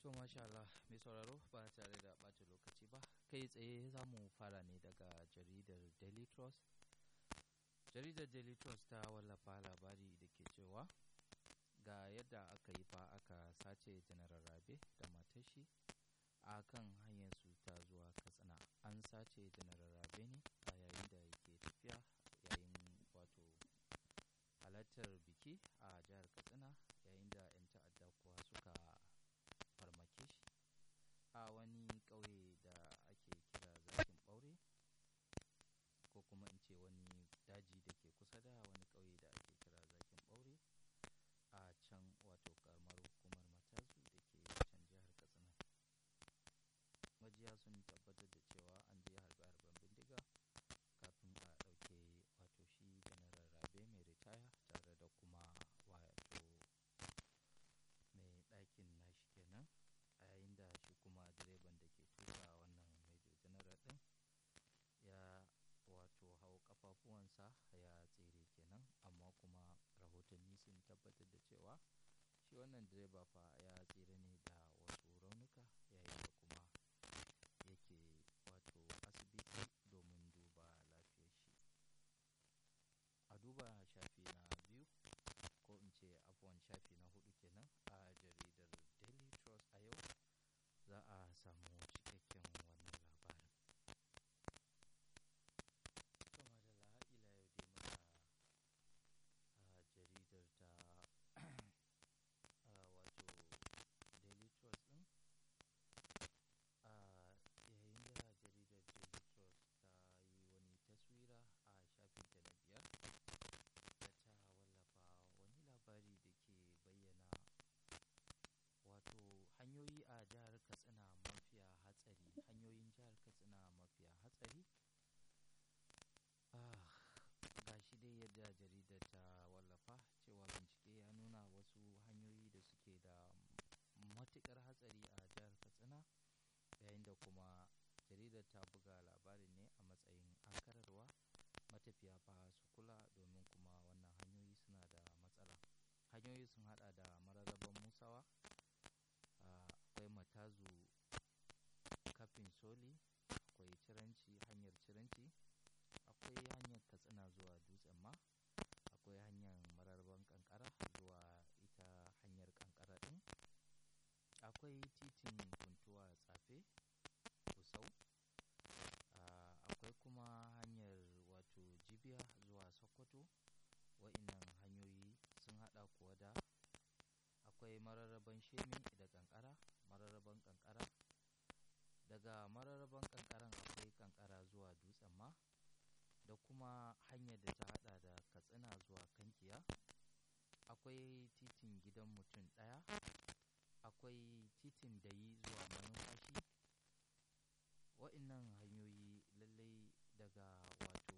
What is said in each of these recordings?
To masha Allah mai sauraro ba tare da ɓata lokaci ba kai tsaye za mu fara ne daga jaridar Daily Trust. Jaridar Daily Trust ta wallafa labari da ke cewa ga yadda aka yi fa aka sace General Rabe da matashi a kan hanyarsu ta zuwa Katsina. An sace General Rabe ne a yayin da yake tafiya yayin wato halartar biki a jihar Katsina yayin da 'yan ta'adda kuwa suka farmake shi a wani ƙauye da ake kira zakin ɓaure ko kuma in ce wani daji da ke kusa da wani ƙauye da ake kira zakin ɓaure a can wato ƙaramar hukumar matazu da ke can jihar katsina majiya sun tabbatar da cewa an je harbe-harben bindiga kafin a ɗauke wato shi janaral rabe mai ritaya tare da kuma wato mai ɗakin nashi kenan a yayin da shi kuma direban da ke tuka wannan major general ɗin ya wato hau kafafuwansa ya tsere kenan amma kuma rahotanni sun tabbatar da cewa shi wannan direba fa ya tsere ne da wasu raunuka yayin da kuma yake wato asibiti domin duba lafiyar shi a duba shafi na biyu ko in ce afuwan shafi na hudu kenan a jaridar daily trust a yau za a samu cikakken wannan labarin kuma da ila yau dai muna a jaridar ta wato daily trust din a yayin da jaridar daily trust ta yi wani taswira a shafinta na biyar da ta wallafa wani labari da ke bayyana wato hanyoyi a jihar katsina mafiya hatsari hanyoyin jihar katsina mafiya hatsari ga shi dai yadda jaridar ta wallafa cewa bincike ya nuna wasu hanyoyi da suke da matukar hatsari a jihar katsina yayin da kuma jaridar ta buga labarin ne a matsayin ankararwa matafiya fa su kula domin kuma wannan hanyoyi suna da matsala hanyoyi sun hada da mararraban musawa akwai matazu kafin soli akwai ciranci hanyar ciranci akwai hanyar katsina zuwa dutsen ma akwai hanyar mararraban kankara zuwa ita hanyar kankara din akwai titin funtuwa tsafe kusau akwai kuma hanyar wato jibiya zuwa sokoto wa'innan hanyoyi sun hada kuwa da akwai mararraban shemi da kankara mararraban kankara daga mararraban kankaran akwai kankara zuwa dutsen ma da kuma hanyar da ta hada da katsina zuwa kankiya akwai titin gidan mutum daya akwai titin dayi zuwa manumfashi wa'innan hanyoyi lallai daga wato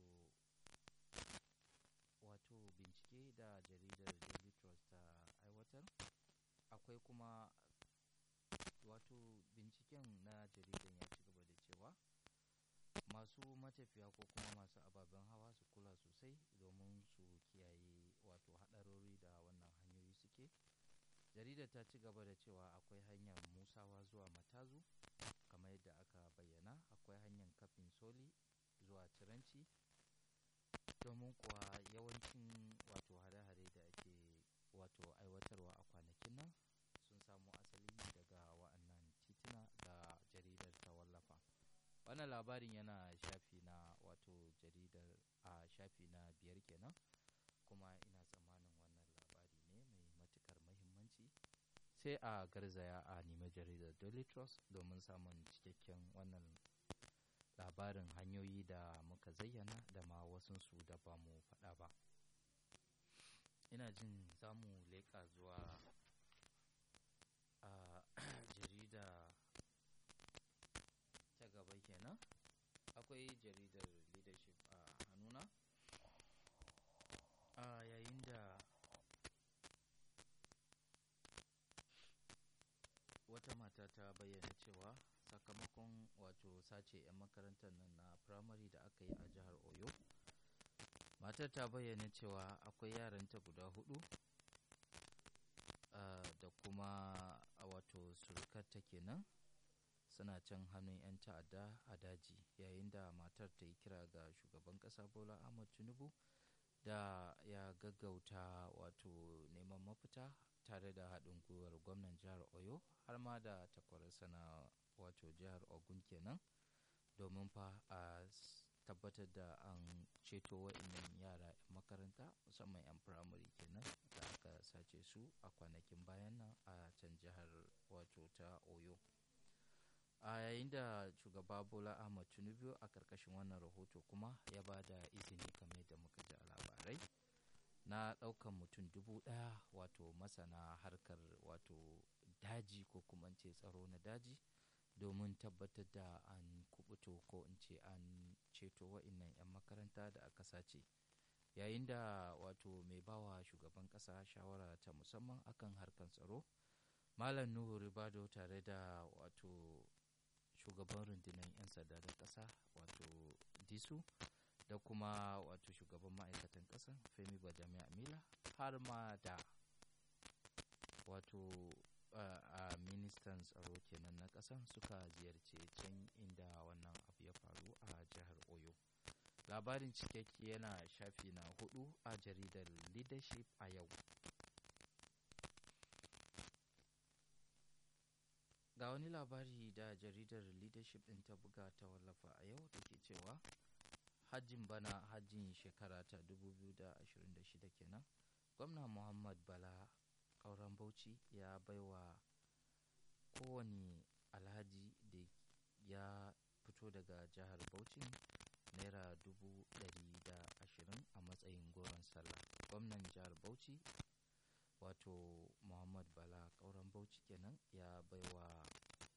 wato bincike da jaridar daily trust ta aiwatar akwai kuma wato binciken na jaridan ya ci gaba da cewa masu matafiya ko kuma masu ababen hawa su kula sosai domin su kiyaye wato haɗarori da wannan hanyoyi suke jaridar ta ci gaba da cewa akwai hanyar musawa zuwa matazu kamar yadda aka bayyana akwai hanyar kafin soli zuwa ciranci domin kuwa yawancin wato hare-hare da ake wato aiwatarwa a kwanakin nan sun samo asali ne daga wa'annan tituna da jaridar ta wallafa wannan labarin yana shafi na wato jaridar a shafi na biyar kenan kuma ina tsammanin wannan labari ne mai matukar mahimmanci sai a garzaya a nemi jaridar daily trust domin samun cikakken wannan labarin hanyoyi da muka zayyana da ma wasunsu da ba mu faɗa ba ina jin za mu leƙa zuwa a jarida ta gaba kenan akwai jaridar leadership a hannuna a yayin da wata mata ta bayyana cewa sakamakon wato sace 'yan makarantar nan na firamare da aka yi a jihar oyo matar ta bayyana cewa akwai yaranta guda hudu da kuma wato wato surukarta kenan suna can hannun 'yan ta'adda a daji yayin da matar ta yi kira ga shugaban ƙasa bola ahmad tinubu da ya gaggauta wato neman mafita tare da haɗin gwiwar gwamnan jihar oyo har ma da takwararsa na wato jihar ogun kenan domin fa a tabbatar da an ceto wa'innan yara 'yan makaranta musamman 'yan firamare kenan da aka sace su a kwanakin bayan nan a can jihar wato ta oyo a yayin da shugaba bola ahmad tinubu a karkashin wannan rahoto kuma ya ba da izini kamar da muka ji a labarai na ɗaukan mutum dubu ɗaya wato masana harkar wato daji ko kuma ce tsaro na daji domin tabbatar da an kubuto ko in ce an ceto wa'innan 'yan makaranta da aka sace yayin da wato mai bawa shugaban ƙasa shawara ta musamman akan harkar tsaro malam nuhu ribado tare da wato shugaban rundunar 'yan sanda na ƙasa wato disu da kuma wato shugaban ma'aikatan ƙasa femi bajami amila har ma da wato a ministan tsaro kenan na ƙasan suka ziyarce can inda wannan abu ya faru a jihar oyo labarin cikakke yana shafi na hudu a jaridar leadership a yau ga wani labari da jaridar leadership ɗin ta buga ta wallafa a yau da ke cewa hajjin bana hajjin shekara ta 2026 kenan gwamna muhammad bala ƙauren bauchi ya baiwa kowane alhaji da ya fito daga jihar bauchi naira dubu ɗari da ashirin a matsayin goron sallah gwamnan jihar bauchi wato muhammad bala ƙauren bauchi kenan ya baiwa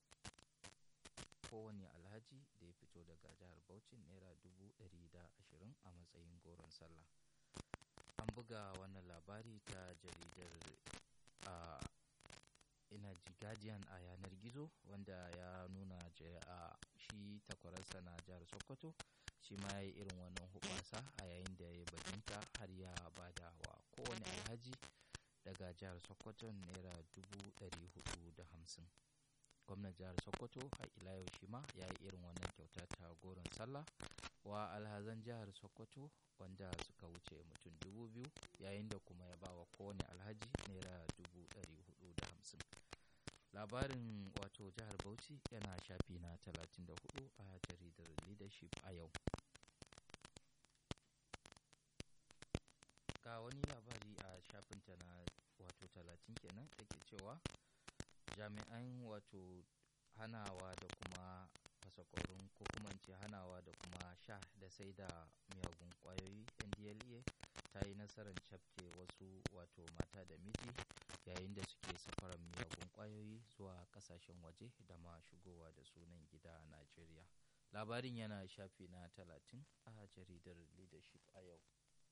kowane alhaji da ya fito daga jihar bauchi naira dubu ɗari da ashirin a matsayin goron sallah an buga wannan labari ta jaridar a ina ji guardian a yanar gizo wanda ya nuna a shi takwararsa na jihar sokoto shi ma ya yi irin wannan hubasa a yayin da ya bajinta har ya bada wa kowane alhaji daga jihar sokoto naira dubu ɗari hudu da hamsin gwamnan jihar sokoto har ila yau shi ma ya yi irin wannan kyauta ta goron sallah wa alhazan jihar sokoto wanda suka wuce mutum dubu biyu yayin da kuma ya ba wa kowane alhaji naira dubu ɗari hudu da hamsin labarin wato jihar bauchi yana shafi na talatin da hudu a jaridar leadership a yau ga wani labari a shafinta na wato talatin kenan da ke cewa jami'an wato hanawa da kuma fasakorin ko kuma ce hanawa da kuma sha da sai da miyagun kwayoyi ndla ta yi nasarar cafke wasu wato mata da miji yayin da suke safarar miyagun kwayoyi zuwa kasashen waje da ma shigowa da sunan gida najeriya labarin yana shafi na talatin a jaridar leadership a yau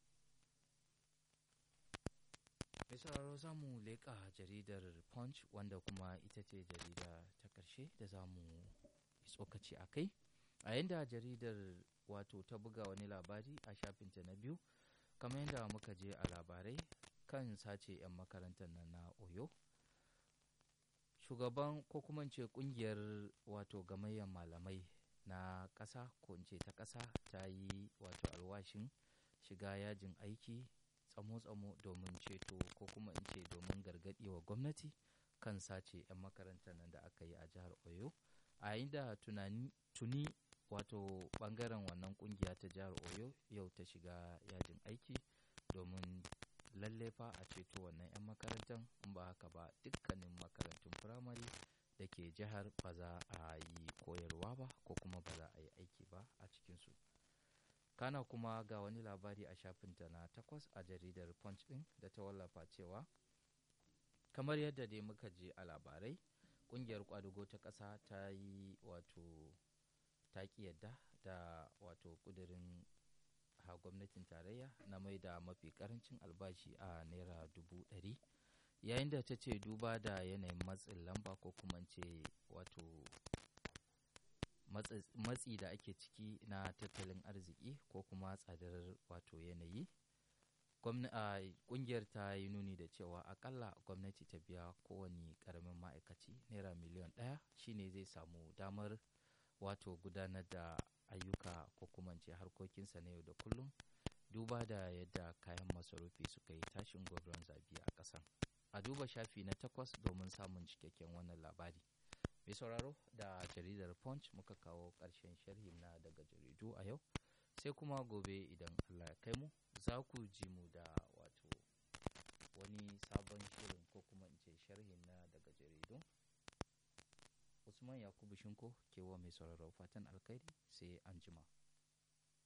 mai sauraro za mu leƙa jaridar punch wanda kuma ita ce jarida ta ƙarshe da za mu tsokaci a kai a yadda jaridar wato ta buga wani labari a shafinta na biyu kamar yadda muka je a labarai kan sace 'yan makarantar nan na oyo shugaban ko kuma ce kungiyar wato gamayyar malamai na ƙasa ko in ce ta ƙasa ta yi wato alwashin shiga yajin aiki tsamo-tsamo domin ceto ko kuma in ce domin gargaɗi wa gwamnati kan sace 'yan makarantar nan da aka yi a jihar oyo a yayin da tuni wato bangaren wannan kungiya ta jihar oyo yau ta shiga yajin aiki domin lalle fa a ceto wannan 'yan makarantar in ba haka ba dukkanin makarantun firamare da ke jihar ba za a yi koyarwa ba ko kuma ba za a yi aiki ba a cikinsu kana kuma ga wani labari a shafinta na takwas a jaridar punch din da ta wallafa cewa kamar yadda dai muka je a labarai kungiyar kwadugo ta ƙasa ta yi wato ta yadda da wato kudirin ha gwamnatin tarayya na mai da mafi karancin albashi a naira dubu ɗari yayin da ta ce duba da yanayin matsin lamba ko kuma ce wato matsi da ake ciki na tattalin arziki ko kuma tsadar wato yanayi kungiyar ta yi nuni da cewa akalla gwamnati ta biya kowane karamin ma'aikaci naira miliyan ɗaya shine zai samu damar wato gudanar da ayyuka ko kuma ce harkokinsa na yau da kullum duba da yadda kayan masarufi suka yi tashin gwagron zabi a ƙasan a duba shafi na takwas domin samun cikakken wannan labari mai sauraro da jaridar punch muka kawo ƙarshen sharhin na daga jaridu a yau sai kuma gobe idan allah ya kai mu za ku ji mu da wato wani sabon shirin ko kuma in ce sharhin na daga jaridun usman yakubu shinko kewa mai sauraro fatan alkhairi sai an jima